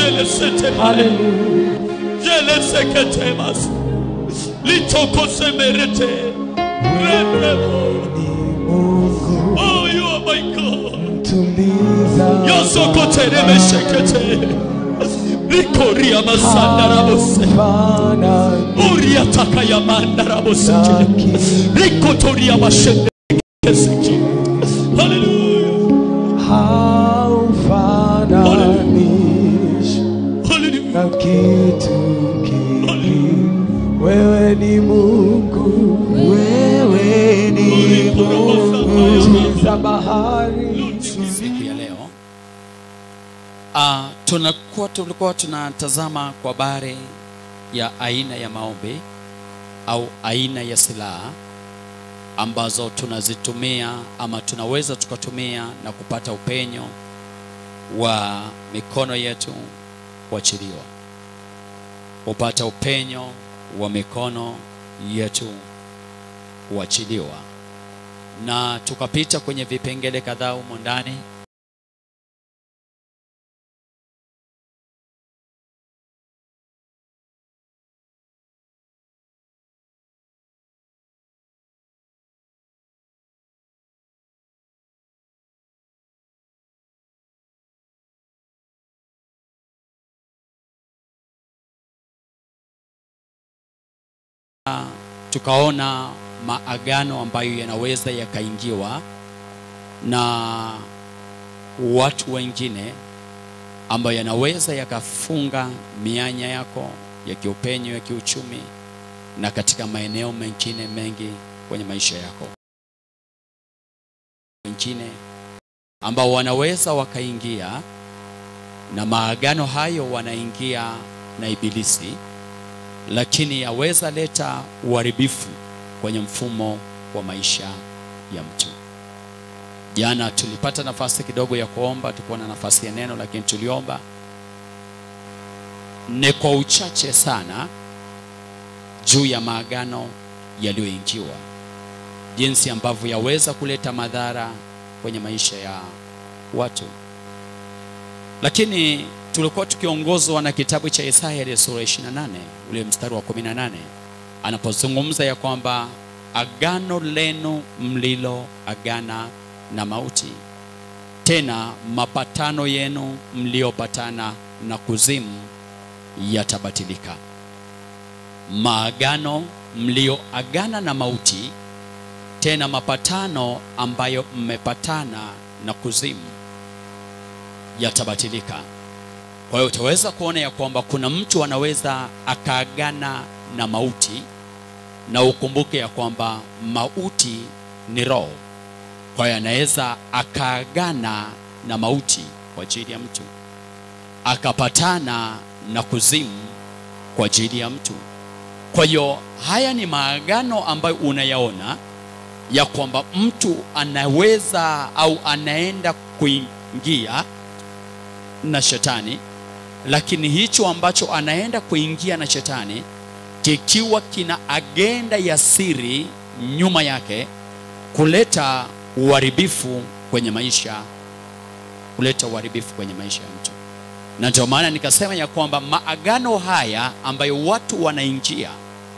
jelesete Hallelujah. jeleseketemas litokosemerete rebrebo Mungu oh you are my god tuliza yosokoteremeshekete rikoria masandarabose fanani uriataka ya mandaraboseke rikotoria mashendekeseki haleluya haufananishi haleluya na kitu kingi. Wewe ni Mungu, wewe ni Mungu za bahari. siku ya leo uh, tunakuwa tulikuwa tunatazama kwa habari ya aina ya maombi au aina ya silaha ambazo tunazitumia ama tunaweza tukatumia na kupata upenyo wa mikono yetu kuachiliwa kupata upenyo wa mikono yetu kuachiliwa na tukapita kwenye vipengele kadhaa humo ndani tukaona maagano ambayo yanaweza yakaingiwa na watu wengine ambayo yanaweza yakafunga mianya yako ya kiupenyo ya kiuchumi na katika maeneo mengine mengi kwenye maisha yako wengine ambao wanaweza wakaingia na maagano hayo wanaingia na ibilisi lakini yaweza leta uharibifu kwenye mfumo wa maisha ya mtu jana tulipata nafasi kidogo ya kuomba tukuwa na nafasi ya neno lakini tuliomba ni kwa uchache sana juu ya maagano yaliyoingiwa jinsi ambavyo yaweza kuleta madhara kwenye maisha ya watu lakini tulikuwa tukiongozwa na kitabu cha Isaya ile sura 28 ule mstari wa 18 anapozungumza ya kwamba agano lenu mlilo agana na mauti tena mapatano yenu mliopatana na kuzimu yatabatilika maagano mlioagana na mauti tena mapatano ambayo mmepatana na kuzimu yatabatilika kwa hiyo utaweza kuona ya kwamba kuna mtu anaweza akaagana na mauti na ukumbuke ya kwamba mauti ni roho kwa hiyo anaweza akaagana na mauti kwa ajili ya mtu akapatana na kuzimu kwa ajili ya mtu kwa hiyo haya ni maagano ambayo unayaona ya kwamba mtu anaweza au anaenda kuingia na shetani lakini hicho ambacho anaenda kuingia na shetani kikiwa kina agenda ya siri nyuma yake kuleta uharibifu kwenye maisha kuleta uharibifu kwenye maisha ya mtu na ndio maana nikasema ya kwamba maagano haya ambayo watu wanaingia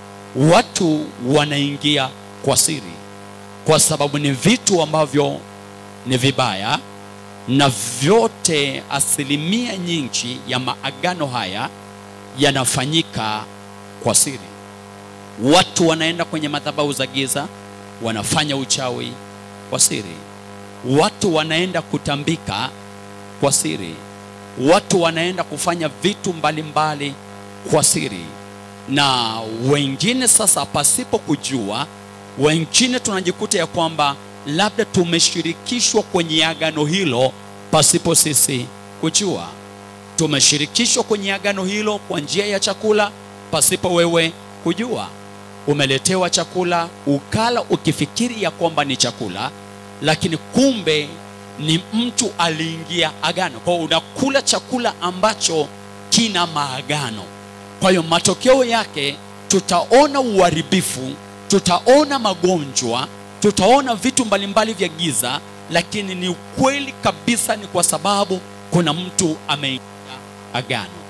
watu wanaingia kwa siri kwa sababu ni vitu ambavyo ni vibaya na vyote asilimia nyingi ya maagano haya yanafanyika kwa siri watu wanaenda kwenye madhabahu za giza wanafanya uchawi kwa siri watu wanaenda kutambika kwa siri watu wanaenda kufanya vitu mbalimbali mbali kwa siri na wengine sasa pasipo kujua wengine tunajikuta ya kwamba labda tumeshirikishwa kwenye agano hilo pasipo sisi kujua tumeshirikishwa kwenye agano hilo kwa njia ya chakula pasipo wewe kujua umeletewa chakula ukala ukifikiri ya kwamba ni chakula lakini kumbe ni mtu aliingia agano kwa hiyo unakula chakula ambacho kina maagano kwa hiyo matokeo yake tutaona uharibifu tutaona magonjwa tutaona vitu mbalimbali vya giza lakini ni ukweli kabisa ni kwa sababu kuna mtu ameingia agano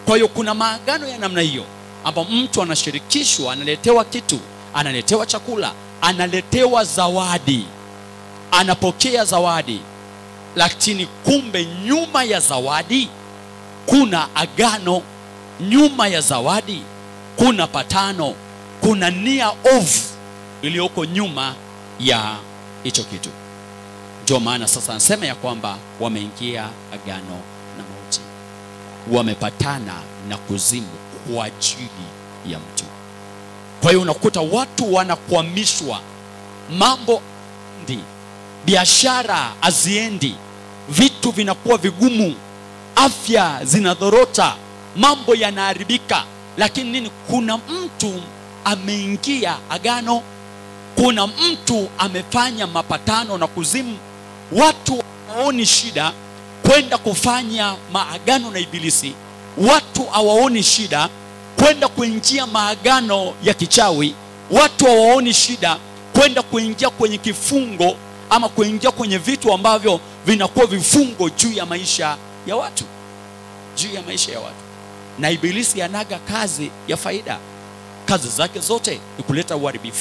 kwa hiyo kuna maagano ya namna hiyo ambapo mtu anashirikishwa analetewa kitu analetewa chakula analetewa zawadi anapokea zawadi lakini kumbe nyuma ya zawadi kuna agano nyuma ya zawadi kuna patano kuna nia ovu iliyoko nyuma ya hicho kitu ndio maana sasa anasema ya kwamba wameingia agano na mauti wamepatana na kuzimu kwa ajili ya mtu kwa hiyo unakuta watu wanakwamishwa mambo ndi biashara haziendi vitu vinakuwa vigumu afya zinadhorota mambo yanaharibika lakini nini kuna mtu ameingia agano kuna mtu amefanya mapatano na kuzimu watu hawaoni shida kwenda kufanya maagano na ibilisi watu hawaoni shida kwenda kuingia maagano ya kichawi watu hawaoni shida kwenda kuingia kwenye kifungo ama kuingia kwenye vitu ambavyo vinakuwa vifungo juu ya maisha ya watu juu ya maisha ya watu na ibilisi anaga kazi ya faida kazi zake zote ni kuleta uharibifu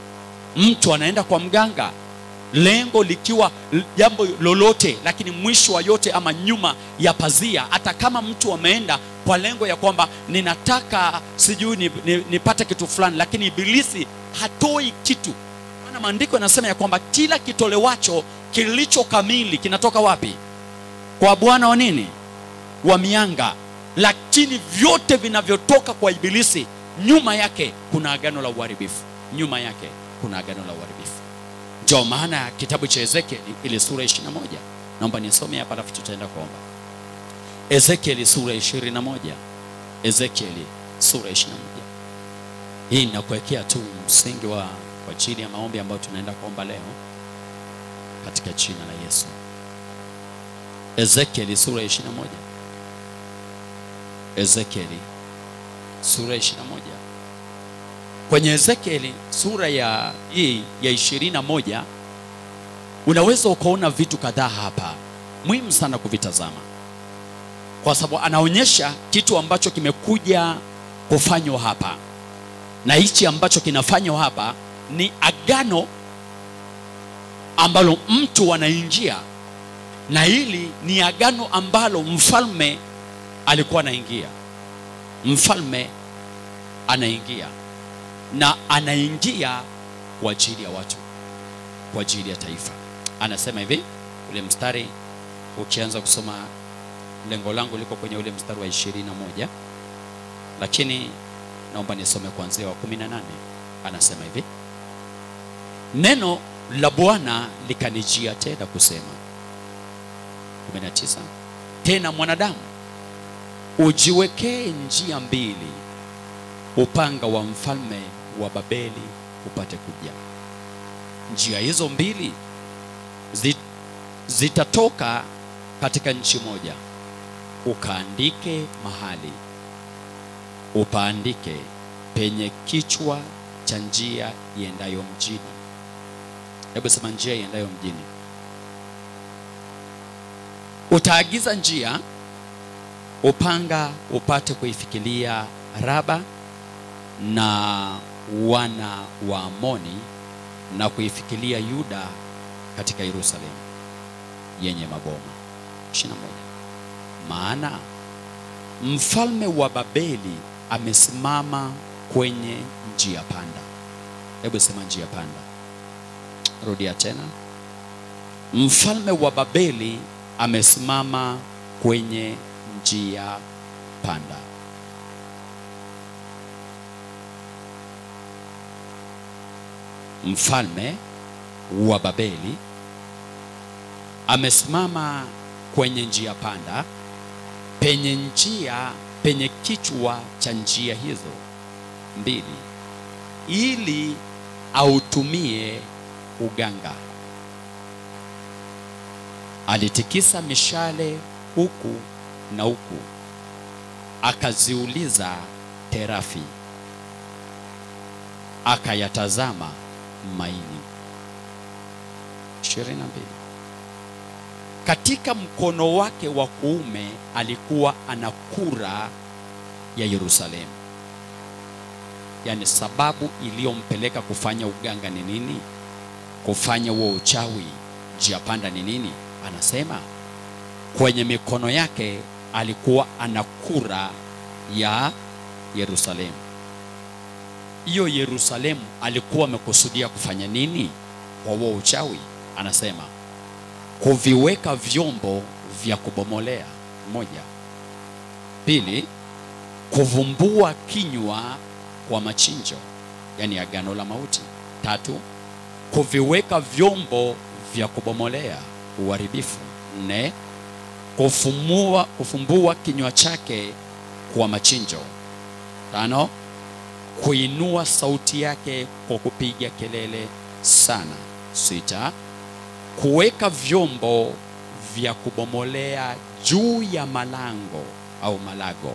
mtu anaenda kwa mganga lengo likiwa l- jambo lolote lakini mwisho wa yote ama nyuma ya pazia hata kama mtu ameenda kwa lengo ya kwamba ninataka sijui nipate ni, nipate kitu fulani lakini ibilisi hatoi kitu maana maandiko yanasema ya kwamba kila kitolewacho kilicho kamili kinatoka wapi kwa bwana wa nini wa mianga lakini vyote vinavyotoka kwa ibilisi nyuma yake kuna agano la uharibifu nyuma yake kuna agano la uharibifu ndio maana kitabu cha ezekieli ile sura 21 naomba nisome hapa alafu tutaenda kuomba ezekieli sura 21 ezekieli sura 21 hii inakuwekea tu msingi wa kwa ajili ya maombi ambayo tunaenda kuomba leo katika jina la yesu ezekieli sura 21 ezekieli sura 21 kwenye ezekieli sura ya hii ya 21 unaweza ukaona vitu kadhaa hapa muhimu sana kuvitazama kwa sababu anaonyesha kitu ambacho kimekuja kufanywa hapa na hichi ambacho kinafanywa hapa ni agano ambalo mtu anaingia na hili ni agano ambalo mfalme alikuwa anaingia mfalme anaingia na anaingia kwa ajili ya watu kwa ajili ya taifa anasema hivi ule mstari ukianza kusoma lengo langu liko kwenye ule mstari wa ishirini na moja lakini naomba nisome kuanzia wa kumi na nane anasema hivi neno la bwana likanijia tena kusema 19 tena mwanadamu ujiwekee njia mbili upanga wa mfalme wa babeli upate kuja njia hizo mbili zi- zitatoka katika nchi moja ukaandike mahali upaandike penye kichwa cha njia iendayo mjini hebu sema njia iendayo mjini utaagiza njia upanga upate kuifikilia raba na wana wa amoni na kuifikilia yuda katika yerusalemu yenye maboma 21 maana mfalme wa babeli amesimama kwenye njia panda hebu sema njia panda rudia tena mfalme wa babeli amesimama kwenye njia panda mfalme wa babeli amesimama kwenye njia panda penye njia penye kichwa cha njia hizo mbili ili autumie uganga alitikisa mishale huku na huku akaziuliza terafi akayatazama maini 22 katika mkono wake wa kuume alikuwa ana kura ya yerusalemu yaani sababu iliyompeleka kufanya uganga ni nini kufanya huo uchawi njia panda ni nini anasema kwenye mikono yake alikuwa ana kura ya yerusalemu hiyo yerusalemu alikuwa amekusudia kufanya nini kwa huo uchawi anasema kuviweka vyombo vya kubomolea moja pili kuvumbua kinywa kwa machinjo yani agano la mauti tatu kuviweka vyombo vya kubomolea uharibifu nne kufumua, kufumbua kinywa chake kwa machinjo tano kuinua sauti yake kwa kupiga kelele sana sita kuweka vyombo vya kubomolea juu ya malango au malago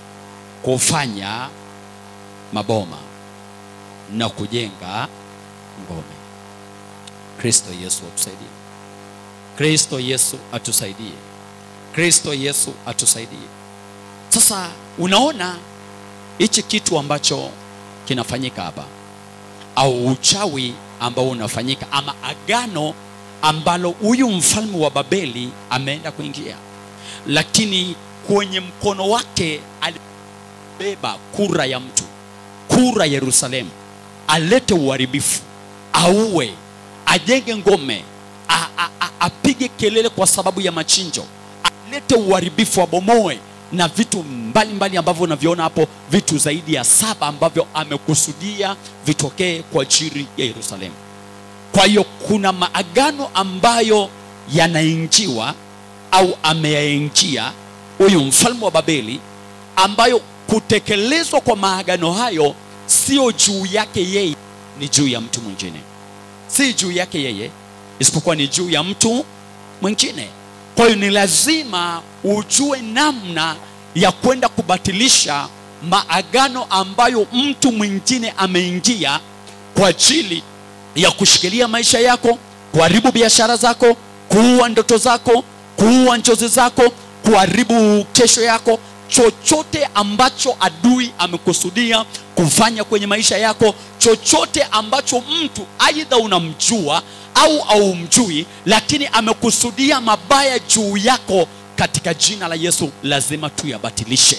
kufanya maboma na kujenga ngome kristo yesu atusaidie kristo yesu atusaidie kristo yesu atusaidie sasa unaona hichi kitu ambacho kinafanyika hapa au uchawi ambao unafanyika ama agano ambalo huyu mfalme wa babeli ameenda kuingia lakini kwenye mkono wake alibeba kura ya mtu kura yerusalemu alete uharibifu auwe ajenge ngome a- a- a- apige kelele kwa sababu ya machinjo alete uharibifu abomoe na vitu mbalimbali mbali ambavyo unavyoona hapo vitu zaidi ya saba ambavyo amekusudia vitokee kwa ajili ya yerusalemu kwa hiyo kuna maagano ambayo yanaingiwa au ameyaingia huyu mfalme wa babeli ambayo kutekelezwa kwa maagano hayo sio juu yake yeye ni juu ya mtu mwingine si juu yake yeye isipokuwa ni juu ya mtu mwingine kwa hiyo ni lazima ujue namna ya kwenda kubatilisha maagano ambayo mtu mwingine ameingia kwa ajili ya kushikilia maisha yako kuharibu biashara zako kuua ndoto zako kuua njozi zako kuharibu kesho yako chochote ambacho adui amekusudia kufanya kwenye maisha yako chochote ambacho mtu aidha unamjua au aumjui lakini amekusudia mabaya juu yako katika jina la yesu lazima tuyabatilishe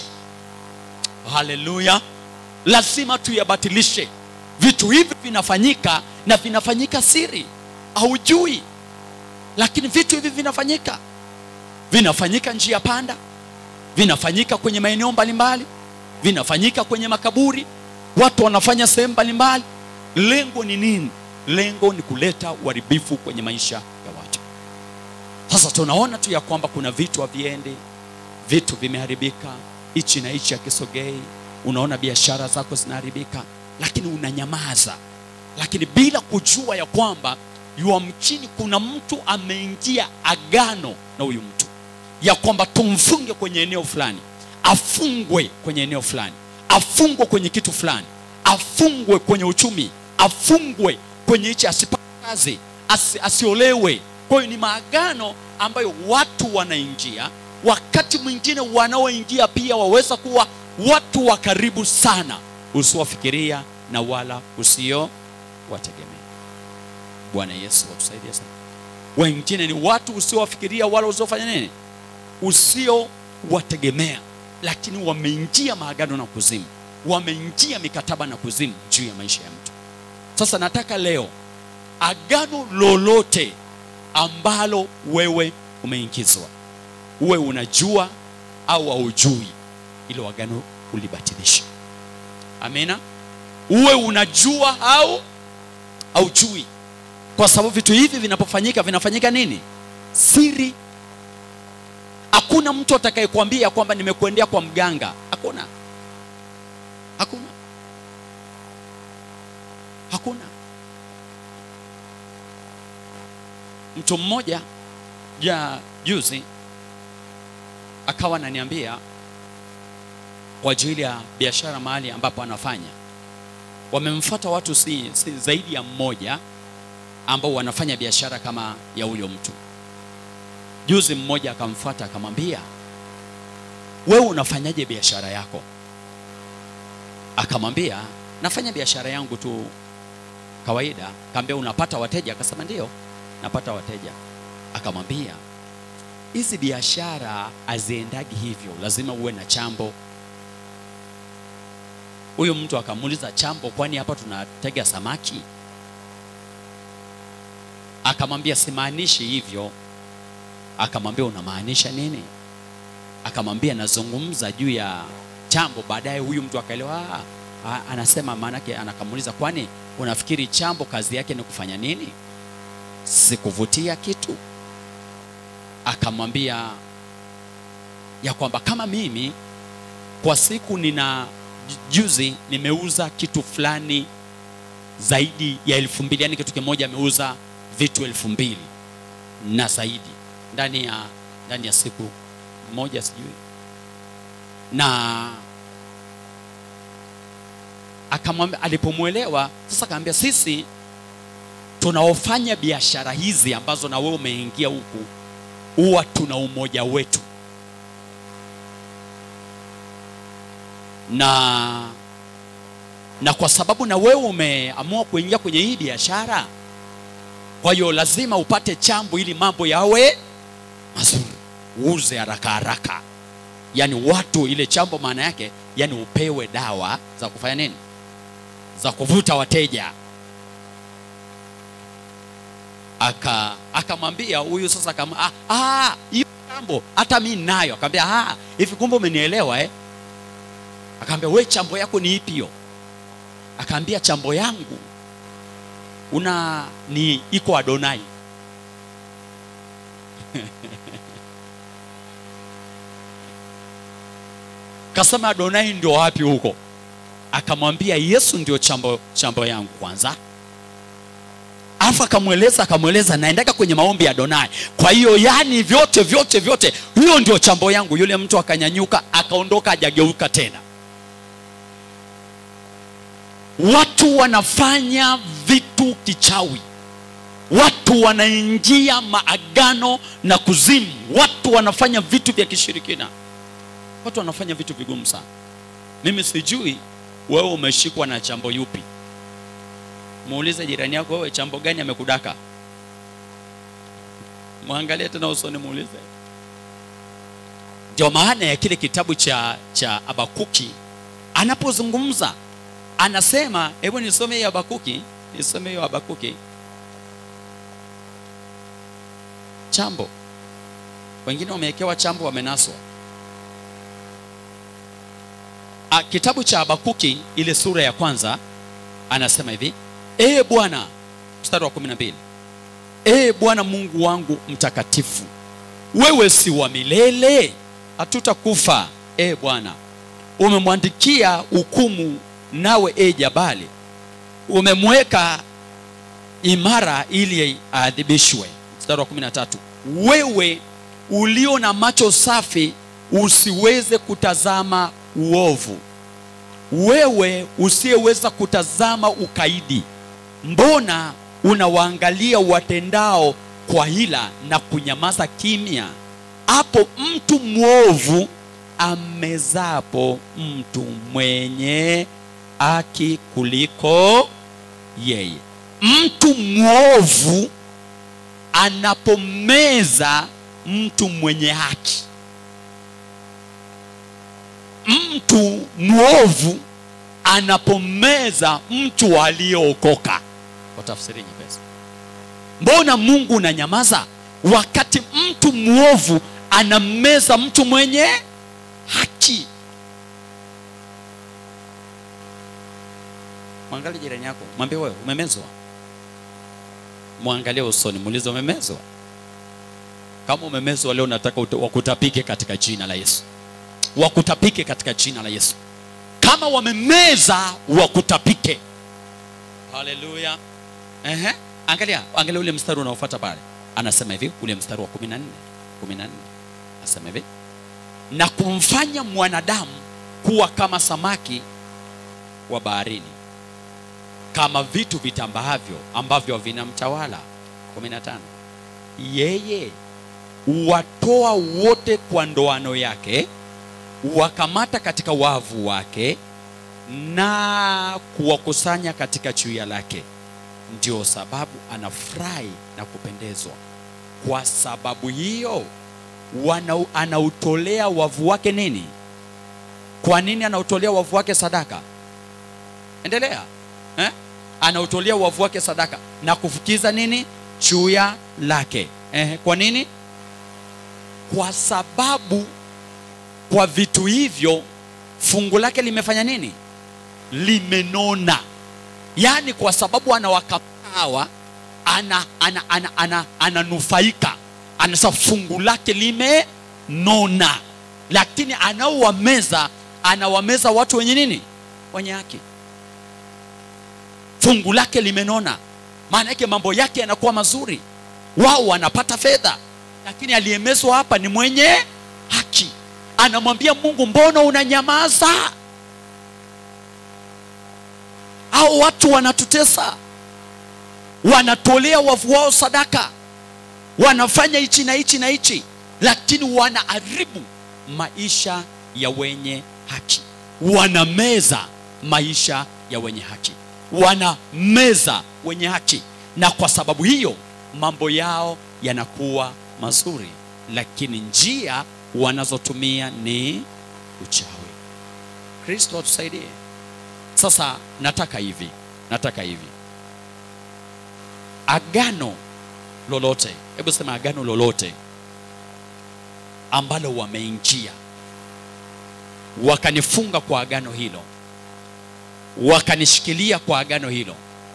haleluya lazima tuyabatilishe vitu hivi vinafanyika na vinafanyika siri haujui lakini vitu hivi vinafanyika vinafanyika njia panda vinafanyika kwenye maeneo mbalimbali vinafanyika kwenye makaburi watu wanafanya sehemu mbalimbali lengo ni nini lengo ni kuleta uharibifu kwenye maisha ya watu sasa tunaona tu ya kwamba kuna vitu haviendi vitu vimeharibika hichi na hichi akisogei unaona biashara zako zinaharibika lakini unanyamaza lakini bila kujua ya kwamba yuamchini kuna mtu ameingia agano na huyu mtu ya kwamba tumfunge kwenye eneo fulani afungwe kwenye eneo fulani afungwe kwenye kitu fulani afungwe kwenye uchumi afungwe kwenye hichi asipate kazi asi, asiolewe kwa hiyo ni maagano ambayo watu wanaingia wakati mwingine wanaoingia pia waweza kuwa watu wa karibu sana usiowafikiria na wala usio wategemea bwana yesu watusaidie sana wengine ni watu usiowafikiria wala usiofanya nini usiowategemea lakini wameingia maagano na kuzimu wameingia mikataba na kuzimu juu ya maisha ya mtu sasa nataka leo agano lolote ambalo wewe umeingizwa uwe unajua au haujui ilo agano ulibatilisha amina uwe unajua au haujui kwa sababu vitu hivi vinapofanyika vinafanyika nini siri hakuna mtu atakayekwambia kwamba nimekuendea kwa mganga hakuna hakuna hakuna mtu mmoja ja juzi akawa ananiambia kwa ajili ya biashara mahali ambapo anafanya wamemfuata watu si, si zaidi ya mmoja ambao wanafanya biashara kama ya huyo mtu juzi mmoja akamfuata akamwambia wewe unafanyaje biashara yako akamwambia nafanya biashara yangu tu kawaida kaambia unapata wateja akasema ndio napata wateja akamwambia hizi biashara haziendagi hivyo lazima uwe na chambo huyo mtu akamuuliza chambo kwani hapa tunatega samaki akamwambia simaanishi hivyo akamwambia unamaanisha nini akamwambia nazungumza juu ya chambo baadaye huyu mtu akaelewa "Ah, ah, anasema maanake anakamuuliza kwani unafikiri chambo kazi yake ni kufanya nini sikuvutia kitu akamwambia ya kwamba kama mimi kwa siku nina juzi nimeuza kitu fulani zaidi ya elfu mbili yani kitu kimoja ameuza vitu elfu mbili na zaidi ndani ya ndani ya siku moja sijui na akamwambia alipomwelewa sasa akamwambia sisi tunaofanya biashara hizi ambazo na wewe umeingia huku huwa tuna umoja wetu na na kwa sababu na wewe umeamua kuingia kwenye hii biashara kwa hiyo lazima upate chambo ili mambo yawe mazuri uuze haraka haraka yaani watu ile chambo maana yake yani upewe dawa za kufanya nini za kuvuta wateja aka akamwambia huyu sasa kama ah, ah, hiyo chambo hata mi nayo akamwambia ah, hivi kumbe umenielewa eh? akaambia we chambo yako ni ipi hiyo akaambia chambo yangu una ni iko adonai kasema adonai ndio wapi huko akamwambia yesu ndio chambo, chambo yangu kwanza alafu akamweleza akamweleza naendaka kwenye maombi ya donai kwa hiyo yani vyote vyote vyote hiyo ndio chambo yangu yule mtu akanyanyuka akaondoka ajageuka tena watu wanafanya vitu kichawi watu wanaingia maagano na kuzimu watu wanafanya vitu vya kishirikina watu wanafanya vitu vigumu sana mimi sijui wewe umeshikwa na chambo yupi muulize jirani yako wewe chambo gani amekudaka mwangalie tena usoni muulize ndio maana ya kile kitabu cha cha abakuki anapozungumza anasema hebu nisome hiyo habakuki nisome hiyo habakuki chambo wengine wamewekewa chambo wamenaswa A, kitabu cha habakuki ile sura ya kwanza anasema hivi ee bwana mstari wa kumi na mbili ee bwana mungu wangu mtakatifu wewe si wa milele hatutakufa ee bwana umemwandikia hukumu nawe e jabali umemweka imara ili aadhibishwe mstari wa 13 wewe ulio na macho safi usiweze kutazama uovu wewe usiyeweza kutazama ukaidi mbona unawaangalia watendao kwa hila na kunyamaza kimya hapo mtu mwovu amezapo mtu mwenye haki kuliko yeye mtu mwovu anapomeza mtu mwenye haki mtu mwovu anapomeza mtu aliyeokoka kwa tafsiri nyepesi mbona mungu unanyamaza wakati mtu mwovu anameza mtu mwenye haki mwangalie jirani yako mwambie wewe umemezwa mwangalie usoni muulize umemezwa kama umemezwa leo nataka uta- wakutapike katika jina la yesu wakutapike katika jina la yesu kama wamemeza wakutapike haleluya Ehe. angalia angalia ule mstari unaofuata pale anasema hivi ule mstari wa 14 14 anasema hivi na kumfanya mwanadamu kuwa kama samaki wa baharini kama vitu vitambaavyo ambavyo vinamtawala 15 yeye watoa wote kwa ndoano yake wakamata katika wavu wake na kuwakusanya katika chuia lake ndio sababu anafurahi na kupendezwa kwa sababu hiyo wana, anautolea wavu wake nini kwa nini anautolea wavu wake sadaka endelea eh? anautolea wavu wake sadaka na kufukiza nini chuya lake eh, kwa nini kwa sababu kwa vitu hivyo fungu lake limefanya nini limenona yaani kwa sababu anawakapawa ana ana ana ana ananufaika anasa fungu lake limenona lakini anaowameza anawameza watu wenye nini wenye haki fungu lake limenona maana yake mambo yake yanakuwa mazuri wao wanapata fedha lakini aliyemezwa hapa ni mwenye haki anamwambia mungu mbona unanyamaza au watu wanatutesa wanatolea wavu wao sadaka wanafanya hichi na hichi na hichi lakini wanaharibu maisha ya wenye haki wanameza maisha ya wenye haki wanameza wenye haki na kwa sababu hiyo mambo yao yanakuwa mazuri lakini njia wanazotumia ni uchawi kristo atusaidie sasa nataka hivi nataka hivi agano lolote hebu sema agano lolote ambalo wameingia wakanifunga kwa agano hilo wakanishikilia kwa agano hilo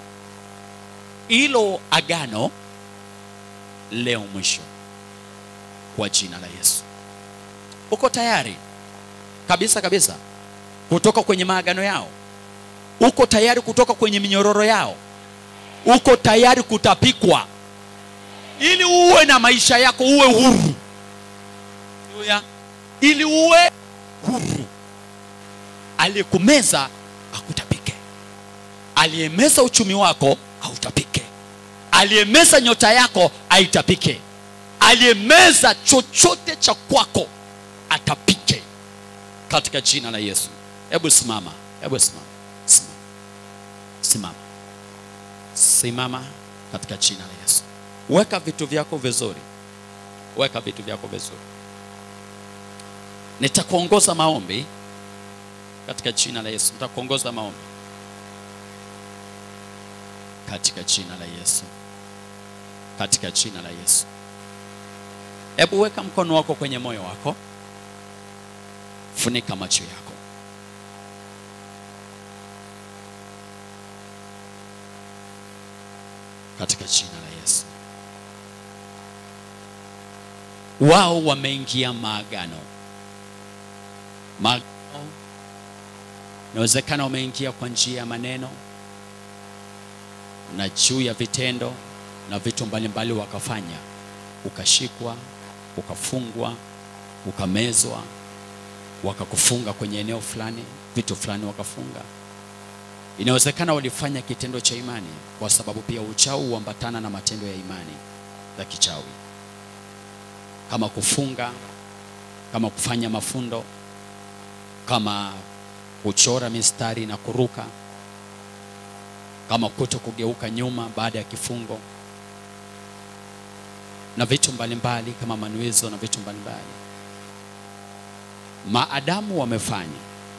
hilo agano leo mwisho kwa jina la yesu uko tayari kabisa kabisa kutoka kwenye maagano yao uko tayari kutoka kwenye minyororo yao uko tayari kutapikwa ili uwe na maisha yako uwe huru Haleluya. ili uwe huru aliyekumeza akutapike aliyemeza uchumi wako autapike aliyemeza nyota yako aitapike aliyemeza chochote cha kwako atapike katika jina la yesu hebu simama hebu simama simama simama simama katika jina la yesu weka vitu vyako vizuri weka vitu vyako vizuri nitakuongoza maombi katika jina la yesu nitakuongoza maombi katika jina la yesu katika jina la yesu hebu weka mkono wako kwenye moyo wako funika macho yako katika jina la yesu wao wameingia maagano maagano inawezekana wameingia kwa njia ya maneno na juu ya vitendo na vitu mbalimbali wakafanya ukashikwa ukafungwa ukamezwa wakakufunga kwenye eneo fulani vitu fulani wakafunga inawezekana walifanya kitendo cha imani kwa sababu pia uchawi huambatana na matendo ya imani za kichawi kama kufunga kama kufanya mafundo kama kuchora mistari na kuruka kama kuto kugeuka nyuma baada ya kifungo na vitu mbalimbali kama manuizo na vitu mbalimbali maadamu wamefanya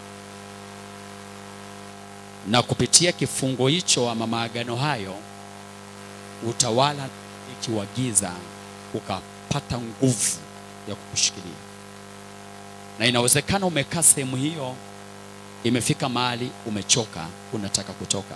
na kupitia kifungo hicho ama maagano hayo utawala wa giza ukapata nguvu ya kukushikilia na inawezekana umekaa sehemu hiyo imefika mahali umechoka unataka kutoka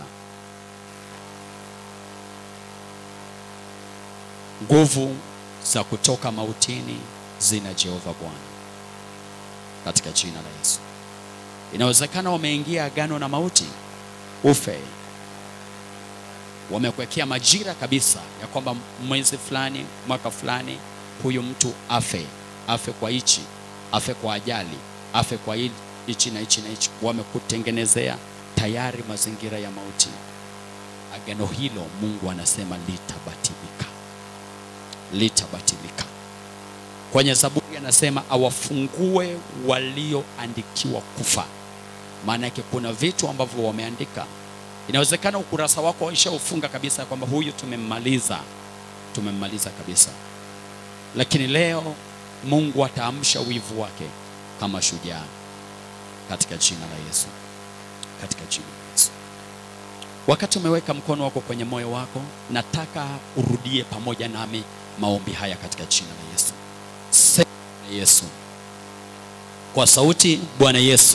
nguvu za kutoka mautini zina jehova bwana katika jina la yesu inawezekana wameingia agano na mauti ufe wamekuwekea majira kabisa ya kwamba mwezi fulani mwaka fulani huyu mtu afe afe kwa hichi afe kwa ajali afe kwa hili hichi na hichi na hichi wamekutengenezea tayari mazingira ya mauti agano hilo mungu anasema litabatilika litabatilika kwenye zaburi anasema awafungue walioandikiwa kufa maana yake kuna vitu ambavyo wameandika inawezekana ukurasa wako waishaufunga kabisa kwamba huyu tumemmaliza tumemmaliza kabisa lakini leo mungu ataamsha wivu wake kama shujaa katika jina la yesu katika jina la yesu wakati umeweka mkono wako kwenye moyo wako nataka urudie pamoja nami maombi haya katika jina la yesu Sema yesu kwa sauti bwana yesu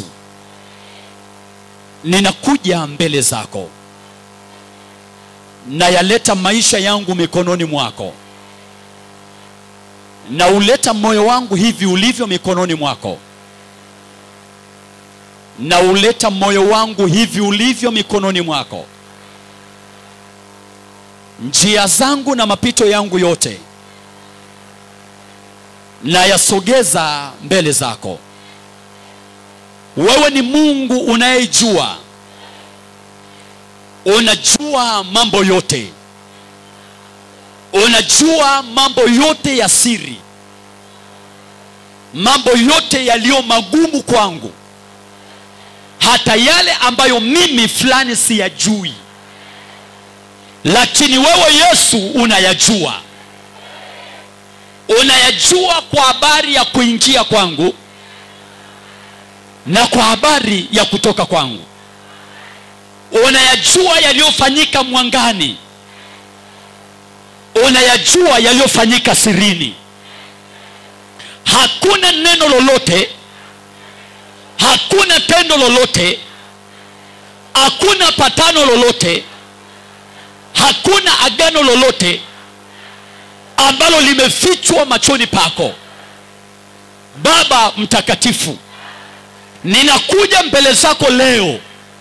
ninakuja mbele zako nayaleta maisha yangu mikononi mwako na uleta moyo wangu hivi ulivyo mikononi mwako na uleta moyo wangu hivi ulivyo mikononi mwako njia zangu na mapito yangu yote nayasogeza mbele zako wewe ni mungu unayejua unajua mambo yote unajua mambo yote ya siri mambo yote yaliyo magumu kwangu hata yale ambayo mimi fulani siyajui lakini wewe yesu unayajua unayajua kwa habari ya kuingia kwangu na kwa habari ya kutoka kwangu unayajua yaliyofanyika mwangani unayajua yaliyofanyika sirini hakuna neno lolote hakuna tendo lolote hakuna patano lolote hakuna agano lolote ambalo limefichwa machoni pako baba mtakatifu ninakuja mbele zako leo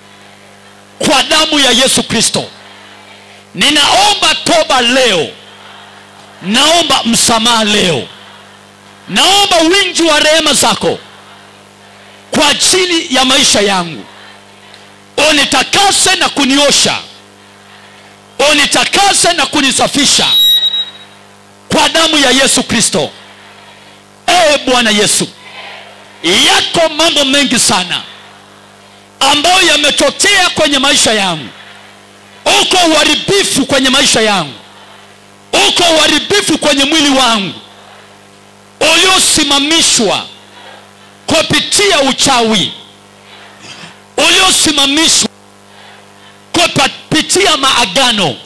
kwa damu ya yesu kristo ninaomba toba leo naomba msamaha leo naomba wingi wa rehema zako kwa ajili ya maisha yangu unitakase na kuniosha unitakase na kunisafisha kwa damu ya yesu kristo ee bwana yesu yako mambo mengi sana ambayo yametokea kwenye maisha yangu uko uharibifu kwenye maisha yangu uko uharibifu kwenye mwili wangu uliosimamishwa kupitia uchawi uliosimamishwa kupitia maagano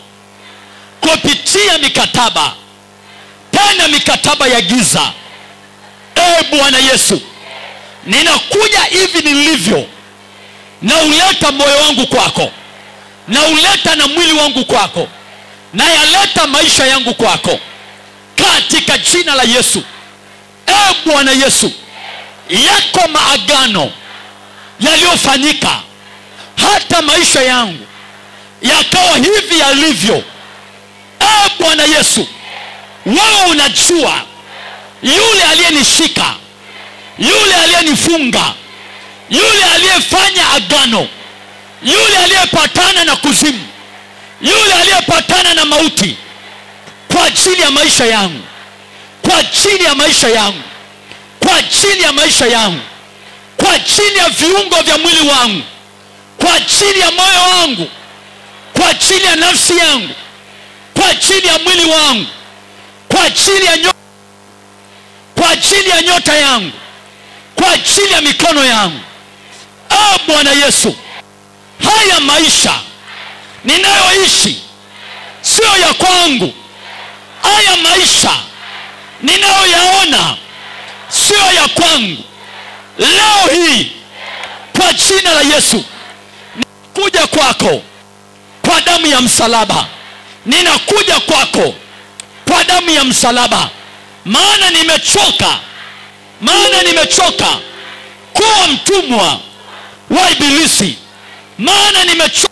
kupitia mikataba tena mikataba ya giza ee bwana yesu ninakuja hivi nilivyo na uleta moyo wangu kwako na uleta na mwili wangu kwako na yaleta maisha yangu kwako katika jina la yesu ee bwana yesu yako maagano yaliyofanyika hata maisha yangu yakawa hivi yalivyo ee bwana yesu wewe unajua yule aliyenishika yule aliyenifunga yule aliyefanya agano yule aliyepatana na kuzimu yule aliyepatana na mauti kwa ajili ya maisha yangu kwa ajili ya maisha yangu kwa ajili ya maisha yangu kwa ajili ya viungo vya mwili wangu kwa ajili ya moyo wangu kwa ajili ya nafsi yangu kwa ajili ya mwili wangu kwa ajili ya nyota, kwa ajili ya nyota yangu kwa ajili ya mikono yangu ah bwana yesu haya maisha ninayoishi sio ya kwangu haya maisha ninayoyaona sio ya kwangu leo hii kwa jina la yesu ninakuja kwako kwa damu ya msalaba ninakuja kwako kwa damu ya msalaba maana nimechoka maana nimechoka kuwa mtumwa wa ibilisi maana nimechoka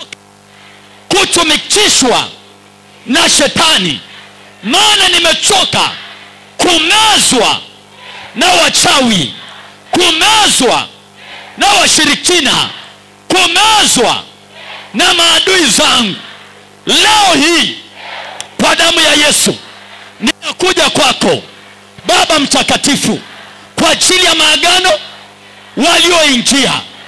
kutumikishwa na shetani maana nimechoka kumezwa na wachawi kumezwa na washirikina kumezwa na maadui zangu leo hii kwa damu ya yesu ninakuja kwako baba mtakatifu kwa ajili ya maagano walioingia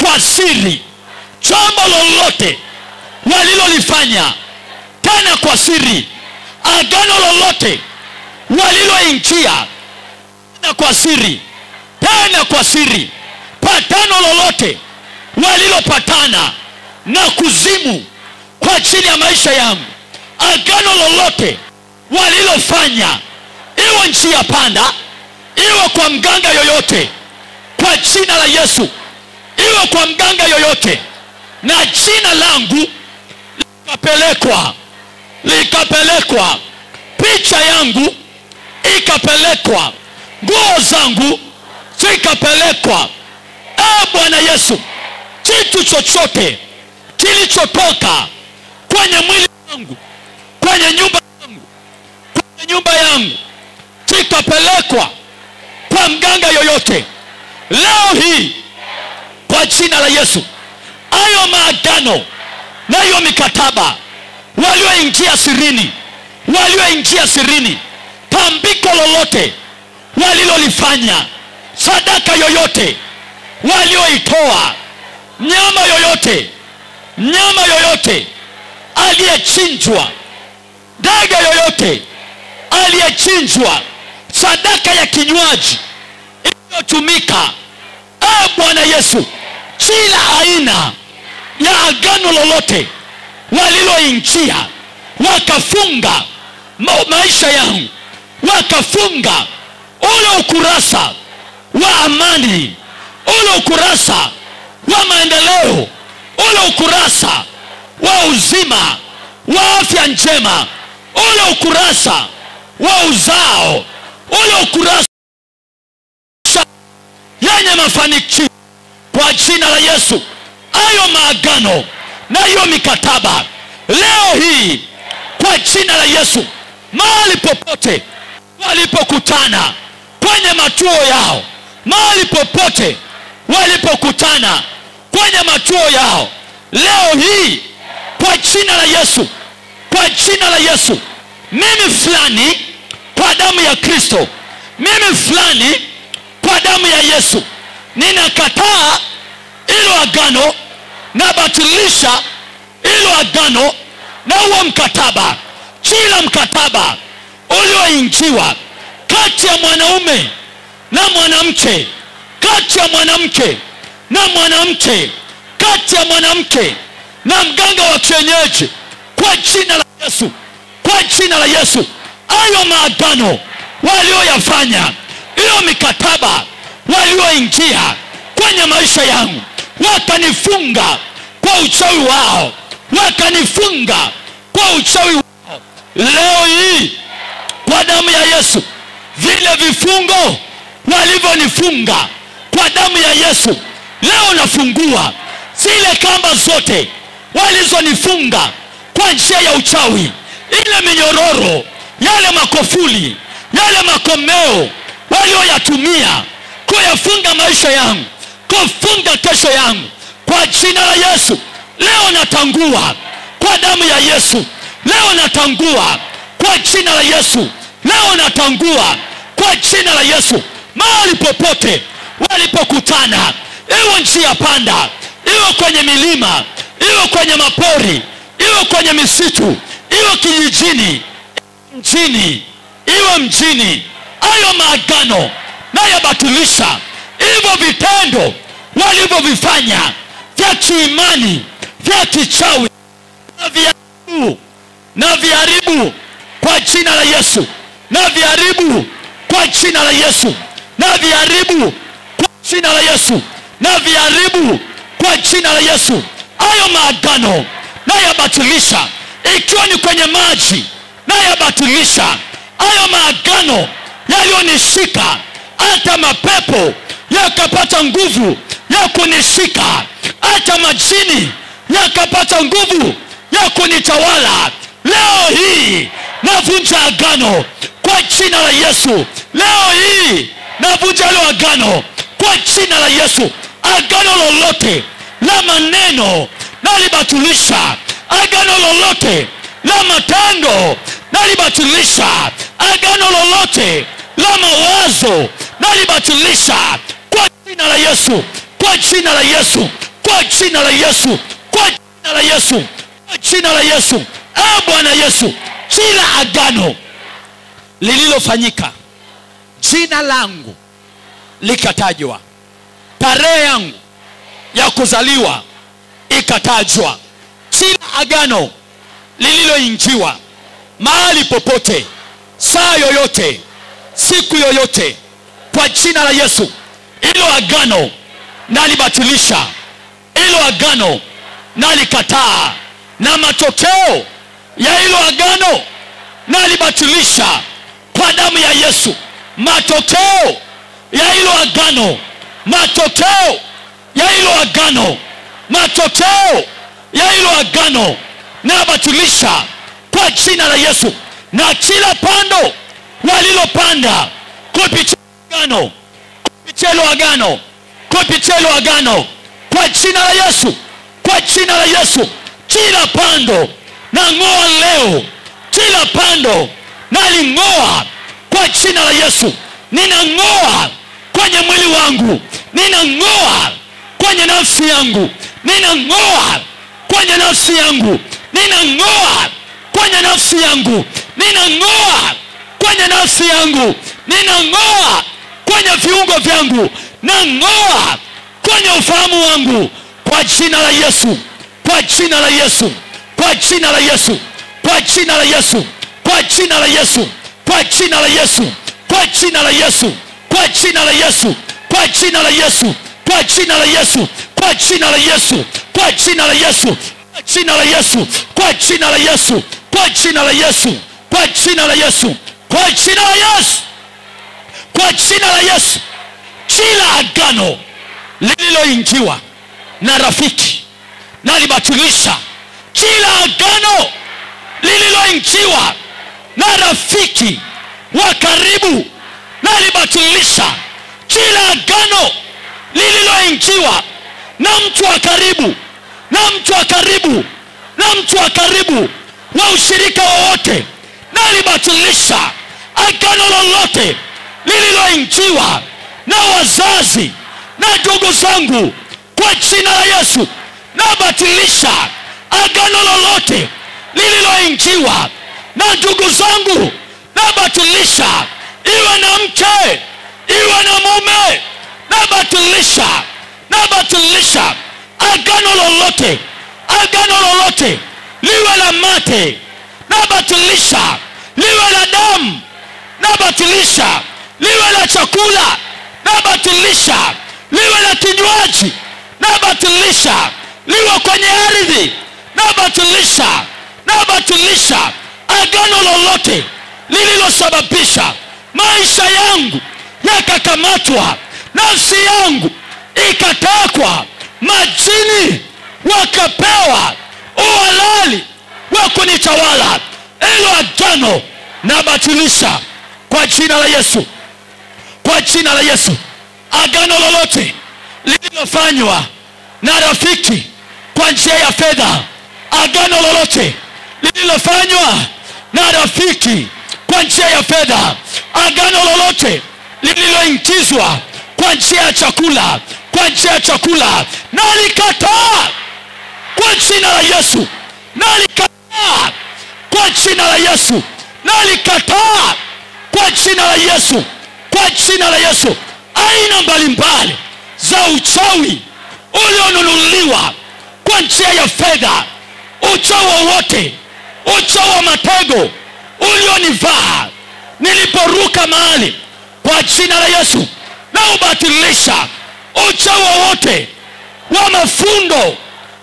kwa siri jambo lolote walilolifanya tena kwa siri agano lolote waliloingia tena kwa siri tena kwa siri patano lolote walilopatana na kuzimu kwa ajili ya maisha yangu agano lolote walilofanya iwe njia panda iwe kwa mganga yoyote kwa jina la yesu iwe kwa mganga yoyote na jina langu likapelekwa likapelekwa picha yangu ikapelekwa nguo zangu zikapelekwa e bwana yesu kitu chochote kilichotoka kwenye mwili wangu kwenye nyumba yangu kwenye nyumba yangu kikapelekwa kwa mganga yoyote leo hii kwa jina la yesu hayo maagano na hiyo mikataba walioingia sirini walioingia sirini tambiko lolote walilolifanya sadaka yoyote walioitoa nyama yoyote nyama yoyote aliyechinjwa ndege yoyote aliyechinjwa sadaka ya kinywaji iliyotumika e bwana yesu kila aina ya agano lolote waliloingia wakafunga ma- maisha yangu wakafunga ule ukurasa wa amani ule ukurasa wa maendeleo ule ukurasa wa uzima wa afya njema ule ukurasa wa uzao ule ukurasa yenye mafanikio kwa jina la yesu hayo maagano na hiyo mikataba leo hii kwa jina la yesu mahali popote walipokutana kwenye matuo yao mahali popote walipokutana kwenye matuo yao leo hii kwa jina la yesu kwa jina la yesu mimi fulani kwa damu ya kristo mimi fulani kwa damu ya yesu ninakataa ilo agano nabatilisha ilo agano na huo mkataba kila mkataba ulioingiwa kati ya mwanaume na mwanamke kati ya mwanamke na mwanamke kati ya mwanamke na mganga wa kienyeji kwa jina la yesu kwa jina la yesu hayo maagano walioyafanya hiyo mikataba walioingia kwenye maisha yangu wakanifunga kwa uchawi wao wakanifunga kwa uchawi wao leo hii kwa damu ya yesu vile vifungo walivyonifunga kwa damu ya yesu leo nafungua zile kamba zote walizonifunga kwa njia ya uchawi ile minyororo yale makofuli yale makomeo walioyatumia kuyafunga maisha yangu kufunga kesho yangu kwa jina la yesu leo natangua kwa damu ya yesu leo natangua kwa jina la yesu leo natangua kwa jina la yesu mahali popote walipokutana iwe njia panda iwe kwenye milima iwe kwenye mapori iwe kwenye misitu iwe kijijini mjini iwe mjini hayo maagano nayabatilisha hivyo vitendo walivyovifanya vya kiimani vya kichawi na viharibu na viharibu kwa jina la yesu na viharibu kwa jina la yesu na viharibu kwa jina la yesu na viharibu kwa jina la yesu hayo maagano nayabatilisha ikiwa ni kwenye maji nayabatilisha hayo maagano yaliyonishika hata mapepo yakapata nguvu ya kunishika hata majini yakapata nguvu ya kunitawala leo hii navunja agano kwa jina la yesu leo hii navunja hilo agano kwa jina la yesu agano lolote la maneno nalibatilisha agano lolote la matendo nalibatilisha agano lolote la mawazo nalibatilisha kwa jina la yesu kwa jina la yesu kwa jina la yesu kwa jina la yesu kwa jina la yesu e bwana yesu kila agano lililofanyika jina langu likatajwa tarehe yangu ya kuzaliwa ikatajwa kila agano lililoingiwa mahali popote saa yoyote siku yoyote kwa jina la yesu ilo agano nalibatilisha ilo agano nalikataa na matokeo ya hilo agano nalibatilisha kwa damu ya yesu matokeo ya hilo agano matokeo ya hilo agano matokeo ya hilo agano nabatilisha kwa jina la yesu na kila pando walilopanda kupitia agano kupitia hilo agano kupitia hilo agano kwa jina la yesu kwa jina la yesu kila pando na ng'oa leo kila pando naling'oa kwa jina la yesu ninang'oa kwenye mwili wangu ninang'oa kwenye nafsi yangu ninang'oa kwenye nafsi yangu ninang'oa kwenye nafsi yangu ninang'oa kwenye nafsi yangu ninang'oa kwenye viungo vyangu nang'oa kwenye ufahamu wangu kwa jina la yesu kwa jina la yesu kwa jina la yesu kwa jina la yesu kwa jina la yesu kwa jina la yesu kwa jina la yesu kwa jina la yesu kwa jina la yesu kwa jina la yesu kwa jina la yesu kwa jina la yesu kwa jina la yesu kwa jina la yesu kwa jina la yesu kwa jina la yesu kwa jina la yesu kwa jina la yesu kila agano lililoingiwa na rafiki nalibatilisha kila agano lililoingiwa na rafiki wa karibu nalibatilisha kila agano lililoingiwa na mtu wa karibu na mtu wa karibu na mtu wa karibu wa ushirika wowote nalibatilisha agano lolote lililoingiwa na wazazi na ndugu zangu kwa jina la yesu nabatilisha agano lolote lililoingiwa na ndugu zangu nabatilisha iwe na mke iwe na mume nabatilisha nabatilisha agano lolote agano lolote liwe la mate nabatilisha liwe la damu nabatilisha liwe la chakula nabatilisha liwe la kinywaji nabatilisha liwe kwenye ardhi nabatilisha nabatilisha agano lolote lililosababisha maisha yangu yakakamatwa nafsi yangu ikatekwa majini wakapewa uhalali wa kunitawala ilo agano nabatilisha kwa jina la yesu kwa jina la yesu agano lolote lililofanywa na rafiki kwa njia ya fedha agano lolote lililofanywa na rafiki kwa njia ya fedha agano lolote lililoingizwa kwa njia ya chakula kwa njia ya chakula nalikataa kwa jina la yesu nalikataa kwa jina la yesu nalikataa kwa jina la yesu kwa jina la yesu aina mbalimbali za uchawi ulionunuliwa kwa njia ya fedha uchawi wowote uchawi wa matego ulionivaa niliporuka mahali kwa jina la yesu na ubatilisha uchawi wowote wa mafundo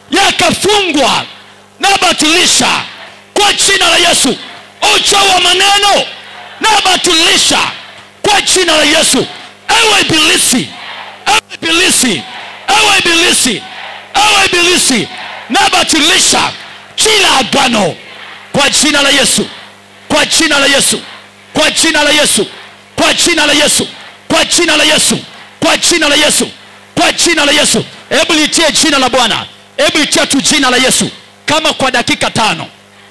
yakafungwa na batilisha kwa jina la yesu uchawi wa maneno na batilisha kwa jina la yesu ewe ibilisi ewe ibilisi ewe ibilisi ewe ibilisi na batilisha kila agano kwa jina la yesu kwa jina la yesu kwa jina la yesu kwa jina la yesu kwa jina la yesu kwa jina la yesu kwa jina la yesu hebu litie jina la bwana hebu litia tu jina la yesu kama kwa dakika tano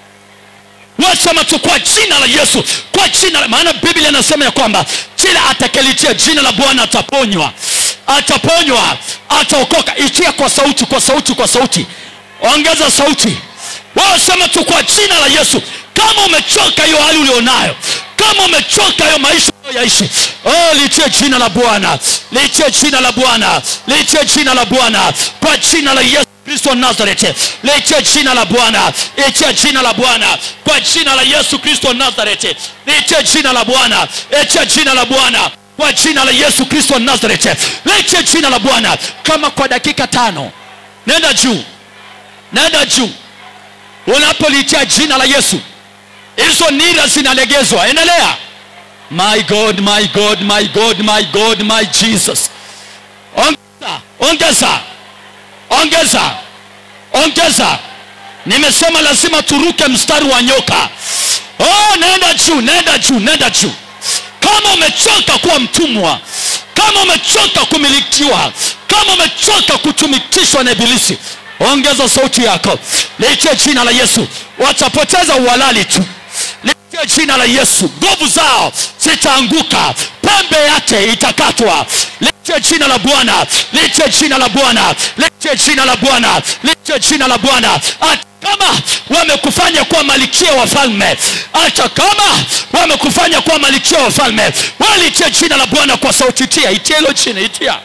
wasema tu kwa jina la yesu kwa jina la maana biblia inasema ya kwamba kila atakelitia jina la bwana ataponywa ataponywa ataokoka itia kwa sauti kwa sauti kwa sauti ongeza sauti wewe sema tu kwa jina la yesu kama umechoka hiyo hali ulionayo kama umechoka hiyo maisha yaishi oh, litie jina la bwana litie jina la bwana litie jina la bwana kwa jina la yesu kristo wa nazareti litie jina la bwana litie jina la bwana kwa jina la yesu kristo wa nazareti litie jina la bwana litie jina la bwana kwa jina la yesu kristo wa nazareti litie jina la bwana kama kwa dakika tano nenda juu nenda juu unapolitia jina la yesu hizo nira zinalegezwa endelea my god my god my god my god my jesus ongeza ongeza ongeza ongeza nimesema lazima turuke mstari wa nyoka oh, nenda juu nenda juu nenda juu kama umechoka kuwa mtumwa kama umechoka kumilikiwa kama umechoka kutumikishwa na ibilisi ongeza sauti yako litie jina la yesu watapoteza uhalali tu litie jina la yesu nguvu zao zitaanguka pembe yake itakatwa litie jina la bwana litie jina la bwana litie jina la bwana litie jina la bwana hata kama wamekufanya kuwa malikia wa falme hata kama wamekufanya kuwa malikia wa falme walitie jina la bwana kwa sauti itia itia hilo chini itia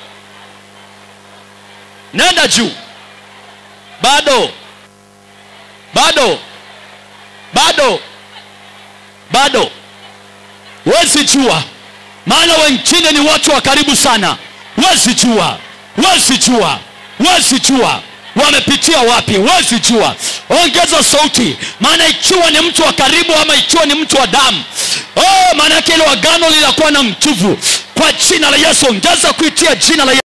nenda juu bado bado bado bado wezi jua maana wengine ni watu wa karibu sana wezi jua wezi jua wezi jua wamepitia wapi wezi jua ongeza sauti maana ikiwa ni mtu wa karibu ama ikiwa ni mtu wa damu oh, maana yake ile agano linakuwa na mtuvu kwa jina la yesu ongeza kuitia jina la yesu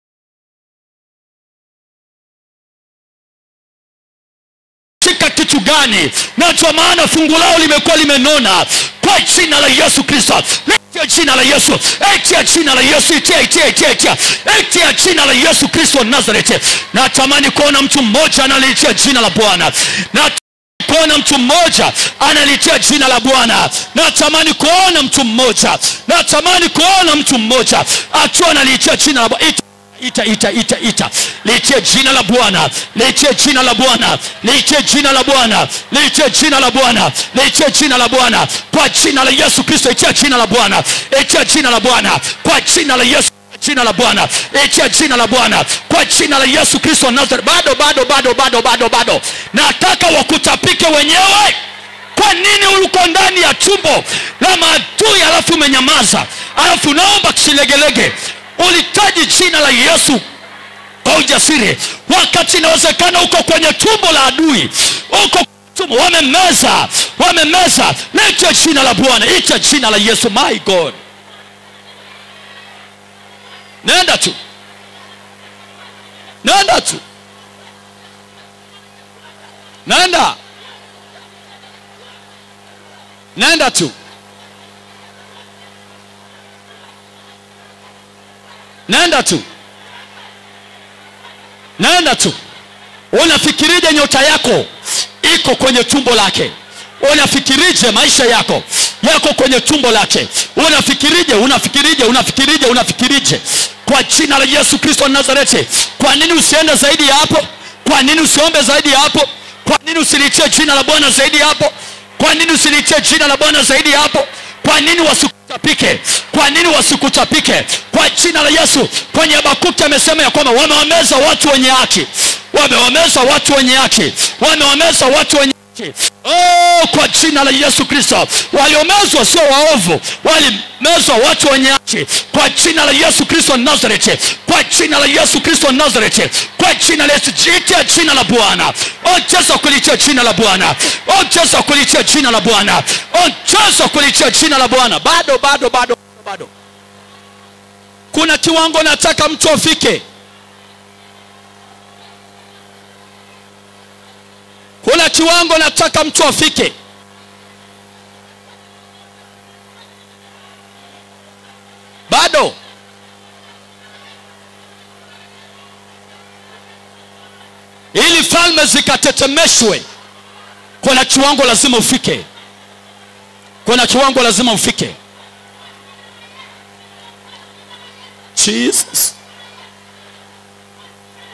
katika kitu gani na kwa maana fungu lao limekuwa limenona kwa jina la yesu kristo litia jina la yesu itia jina la yesu itia itia itia itia itia jina la yesu kristo wa nazareti natamani kuona mtu mmoja analitia jina la bwana na kuona mtu mmoja analitia jina la bwana natamani kuona mtu mmoja natamani kuona mtu mmoja akiwa analitia jina la bwana ita ita ita ita litie jina la bwana litie jina la bwana litie jina la bwana litie jina la bwana litie jina la bwana kwa jina la yesu kristo itia jina la bwana itia jina la bwana kwa jina la yesu jina la bwana itia jina la bwana kwa jina la yesu kristo wa nazareth bado bado bado bado bado bado nataka wakutapike wenyewe kwa nini uliko ndani ya tumbo la maadui alafu umenyamaza alafu naomba kisilegelege ulitaji jina la yesu kwa ujasiri wakati inawezekana uko kwenye tumbo la adui uko tumbo wamemeza wamemeza leta jina la bwana ita jina la yesu my god nenda tu nenda tu nenda nenda tu nenda tu nenda tu unafikirije nyota yako iko kwenye tumbo lake unafikirije maisha yako yako kwenye tumbo lake unafikirije unafikirije unafikirije unafikirije kwa jina la yesu kristo wa nazareti kwa nini usiende zaidi ya hapo kwa nini usiombe zaidi ya hapo kwa nini usilitie jina la bwana zaidi ya hapo kwa nini usilitie jina la bwana zaidi ya hapo kwa nini wasikutapike kwa nini wasikutapike kwa jina la yesu kwenye habakuki amesema ya kwamba wamewameza watu wenye haki wamewameza watu wenye haki wamewameza watu wenye haki oh, kwa jina la yesu kristo waliomezwa sio waovu walimezwa watu wenye haki kwa jina la yesu kristo wa nazareti kwa jina la yesu kristo wa nazareti kwa jina la yesu jitia jina la bwana ongeza kulitia jina la bwana ongeza kulitia jina la bwana ongeza kulitia jina la bwana bado bado bado bado kuna kiwango nataka mtu afike kuna kiwango nataka mtu afike bado ili falme zikatetemeshwe kuna kiwango lazima ufike kuna kiwango lazima ufike jesus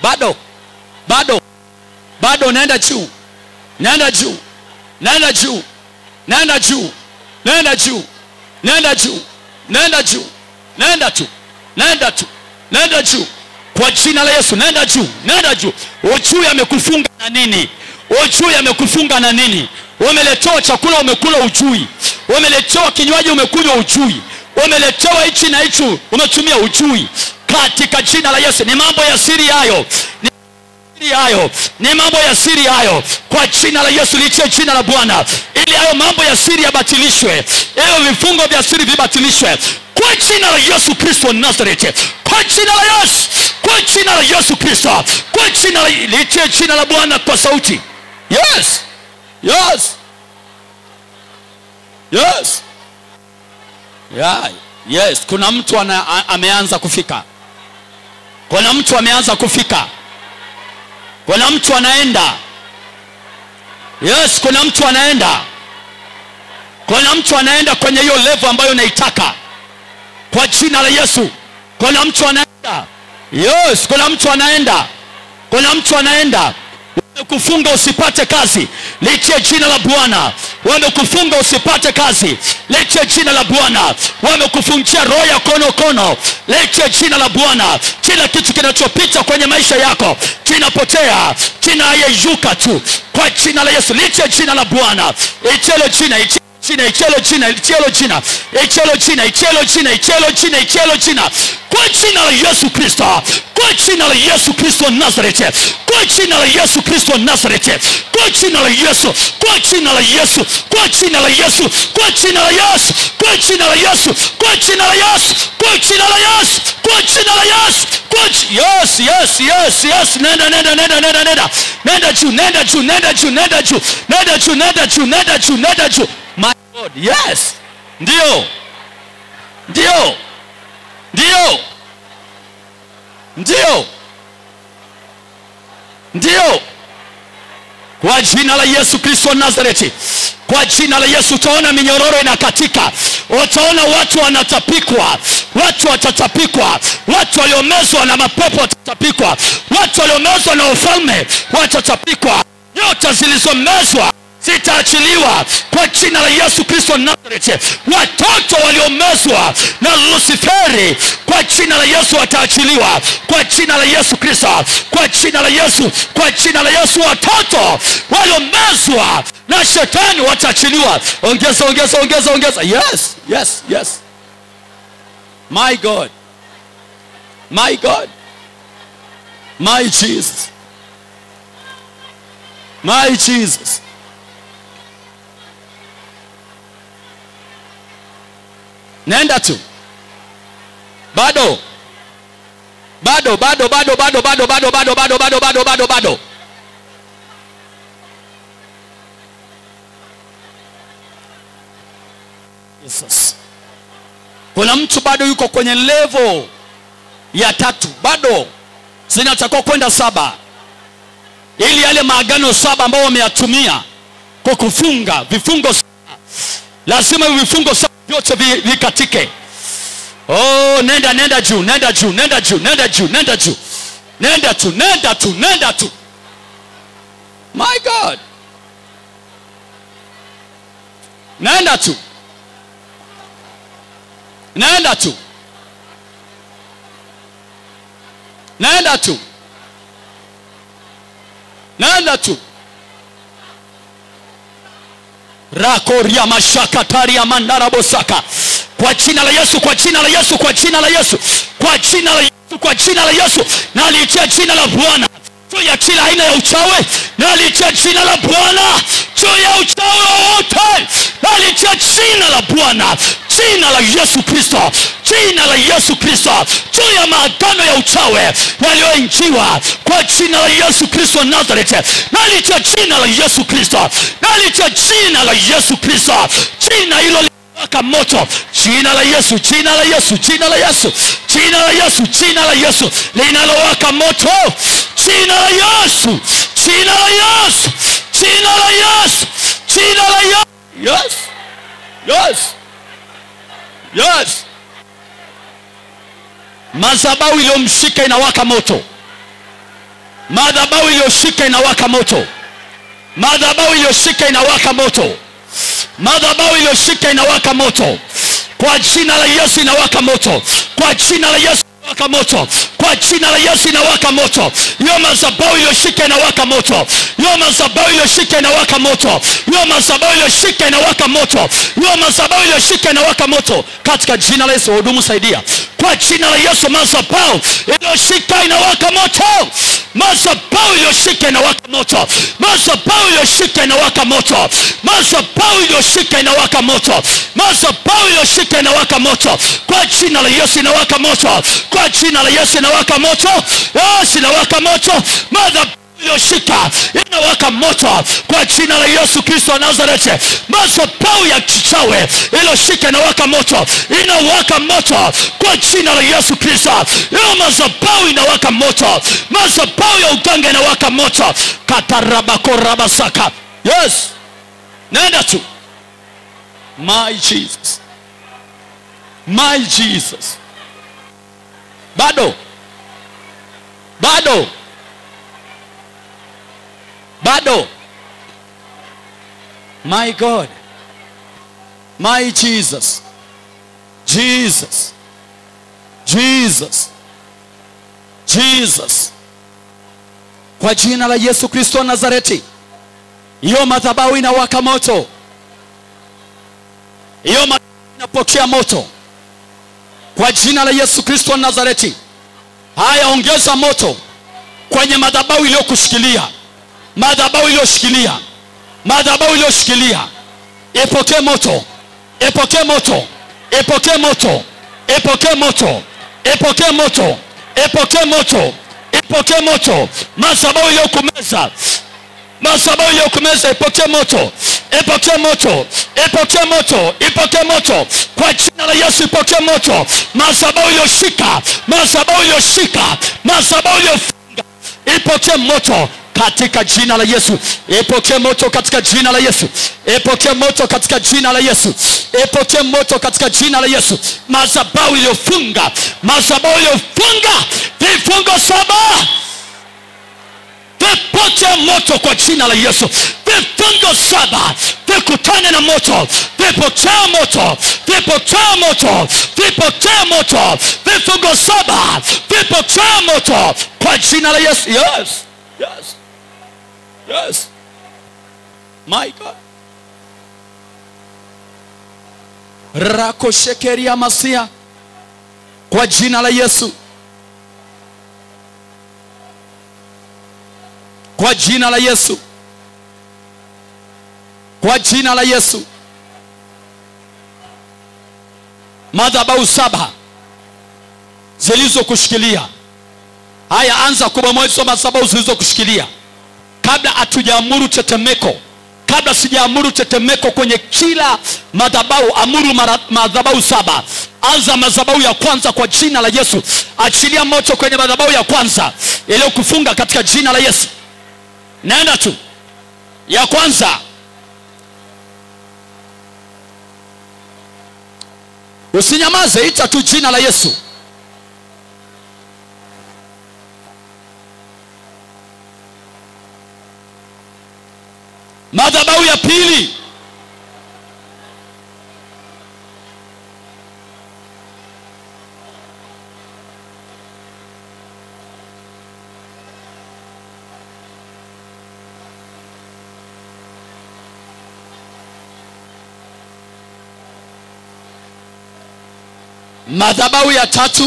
bado bado bado naenda juu naenda juu naenda juu naenda juu naenda juu naenda juu naenda juu naenda tu naenda tu naenda juu kwa jina la yesu naenda juu naenda juu ujui amekufunga na nini ujui amekufunga na nini umeletewa chakula umekula ujui umeletewa kinywaji umekunywa ujui umeletewa hichi na hichi umetumia ujui katika jina la yesu ni mambo ya siri hayo ni siri hayo ni mambo ya siri hayo kwa jina la yesu litie jina la bwana ili hayo mambo ya siri yabatilishwe hiyo vifungo vya siri vibatilishwe kwa jina la yesu kristo wa nazareti kwa jina la yesu kwa jina la yesu kristo kwa jina la litie jina la bwana kwa sauti yes yes yes yeah. yes kuna mtu ana, a, ameanza kufika kuna mtu ameanza kufika kuna mtu anaenda yes kuna mtu anaenda kuna mtu anaenda kwenye hiyo levo ambayo unaitaka kwa jina la yesu kuna mtu anaenda yes kuna mtu anaenda kuna mtu anaenda wamekufunga usipate kazi litie jina la bwana wamekufunga usipate kazi litie jina la bwana wamekufungia roho ya konokono litie jina la bwana kila kitu kinachopita kwenye maisha yako kinapotea kinayeyuka tu kwa jina la yesu litie jina la bwana ichelo jina ichelo jina ichelo jina ichelo jina ichelo jina ichelo jina ichelo jina ichelo jina kwa jina la yesu kristo kwa jina la yesu kristo wa nazareti kwa jina la yesu kristo wa nazareti kwa jina la yesu kwa jina la yesu kwa jina la yesu kwa jina la yesu kwa jina la yesu kwa jina la yesu kwa jina la yesu kwa jina la yesu kwa ji- yes yes yes yes nenda nenda nenda nenda nenda nenda juu nenda juu nenda juu nenda juu nenda juu nenda juu nenda juu nenda juu my god yes ndio ndio ndio ndio ndio kwa jina la yesu kristo wa nazareti kwa jina la yesu utaona minyororo inakatika utaona watu wanatapikwa watu watatapikwa watu waliomezwa na mapepo watatapikwa watu waliomezwa na ufalme watatapikwa nyota zilizomezwa zitaachiliwa kwa jina la yesu kristo wa nazareti watoto waliomezwa na lusiferi kwa jina la yesu wataachiliwa kwa jina la yesu kristo kwa jina la yesu kwa jina la yesu watoto waliomezwa na shetani wataachiliwa ongeza ongeza ongeza ongeza yes yes yes my god my god my jesus my jesus nenda tu bado bado bado bado bado bado bado bado bado bado bado bado bado Jesus. kuna mtu bado yuko kwenye levo ya tatu bado zinatakiwa kwenda saba ili yale maagano saba ambao wameyatumia kwa kufunga vifungo saba lazima hivi vifungo saba vyote vi- vikatike oh nenda nenda juu nenda juu nenda juu nenda juu nenda juu nenda tu nenda tu nenda tu my god nenda tu nenda tu nenda tu nenda tu rakoria mashakataria mandarabosaka kwa jina la yesu kwa jina la yesu kwa jina la yesu kwa jina la yesu kwa jina la yesu na aliitia jina la bwana juu ya kila aina ya uchawi na aliitia jina la bwana juu ya uchawi wowote na aliitia jina la bwana jina la yesu kristo jina la yesu kristo juu ya maagano ya uchawi yaliyoinjiwa kwa jina la yesu kristo wa nazareti na aliitia jina la yesu kristo na aliitia jina la yesu kristo jina hilo waka moto jina la yesu jina la yesu jina la yesu jina la yesu jina la yesu linalowaka moto jina la yesu jina la yesu jina la yesu jina la yesu yes yes yes madhabahu iliyomshika inawaka moto madhabahu iliyoshika inawaka moto madhabahu iliyoshika inawaka moto madhabahu iliyoshika inawaka moto kwa jina la yesu inawaka moto kwa jina la yesu inawaka moto kwa jina la yesu inawaka moto hiyo madhabahu iliyoshika inawaka moto hiyo madhabahu iliyoshika inawaka moto hiyo madhabahu iliyoshika inawaka moto hiyo madhabahu iliyoshika inawaka moto katika jina la yesu wahudumu saidia kwa jina la yesu madhabahu iliyoshika inawaka moto madhabahu iliyoshika inawaka moto madhabahu iliyoshika inawaka moto madhabahu iliyoshika inawaka moto madhabahu iliyoshika inawaka moto kwa jina la yesu inawaka moto kwa jina la yesu inawaka moto yes inawaka moto madhabahu iliyoshika inawaka moto kwa jina la yesu kristo wa nazareti madhabahu ya kichawe iliyoshika inawaka moto inawaka moto kwa jina la yesu kristo hiyo madhabahu inawaka moto madhabahu ya uganga inawaka moto katarabakorabasaka yes nenda tu my jesus my jesus bado bado bado my god my jesus jesus jesus jesus kwa jina la yesu kristo wa nazareti hiyo madhabahu inawaka moto hiyo madhabahu inapokea moto kwa jina la yesu kristo wa nazareti haya ongeza moto kwenye madhabahu iliyokushikilia madhabahu iliyoshikilia madhabahu iliyoshikilia ipokee moto ipokee moto ipokee moto ipokee moto ipokee moto ipokee moto ipokee moto madhabahu iliyokumeza madhabahu iliyokumeza ipokee moto ipokee moto ipokee moto ipokee moto kwa jina la yesu ipokee moto madhabahu iliyoshika madhabahu iliyoshika madhabahu iliyofunga ipokee moto katika jina la yesu ipokee moto katika jina la yesu ipokee moto katika jina la yesu ipokee moto katika jina la yesu madhabahu iliyofunga madhabahu iliyofunga vifungo saba vipokee moto kwa jina la yesu vifungo saba vikutane na moto vipokee moto vipokee moto vipokee moto vifungo saba vipokee moto kwa jina la yesu yes yes yes my god rakoshekeria masia kwa jina la yesu kwa jina la yesu kwa jina la yesu madhabahu saba zilizokushikilia haya anza kubomoa hizo madhabahu zilizokushikilia kabla hatujaamuru tetemeko kabla sijaamuru tetemeko kwenye kila madhabahu amuru mara- madhabahu saba anza madhabahu ya kwanza kwa jina la yesu achilia moto kwenye madhabahu ya kwanza iliyokufunga katika jina la yesu naenda tu ya kwanza usinyamaze ita tu jina la yesu madhabahu ya pili madhabahu ya tatu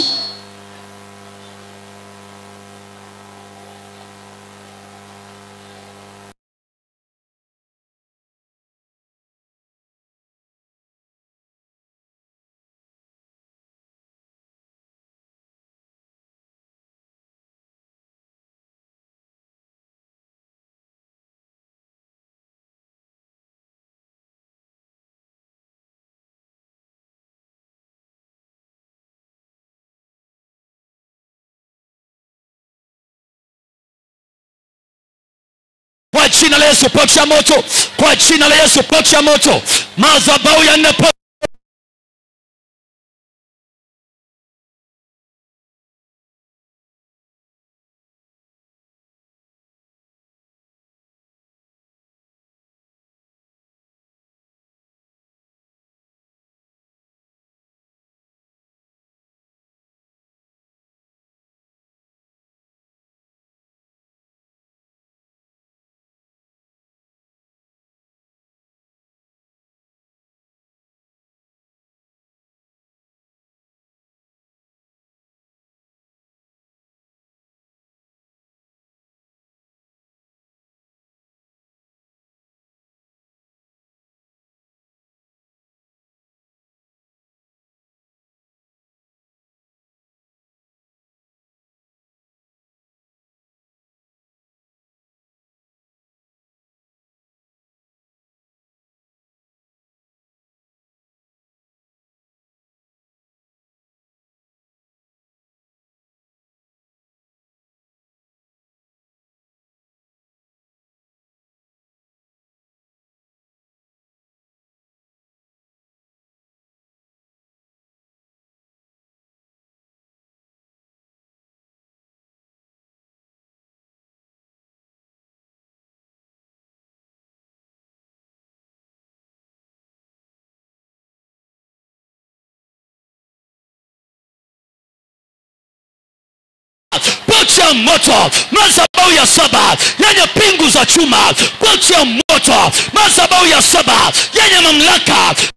kwa jina la yesu pokea moto kwa jina la yesu pokea moto madhabahu ya nne po- kuachia moto madhabahu ya saba yenye pingu za chuma kuachia moto madhabahu ya saba yenye mamlaka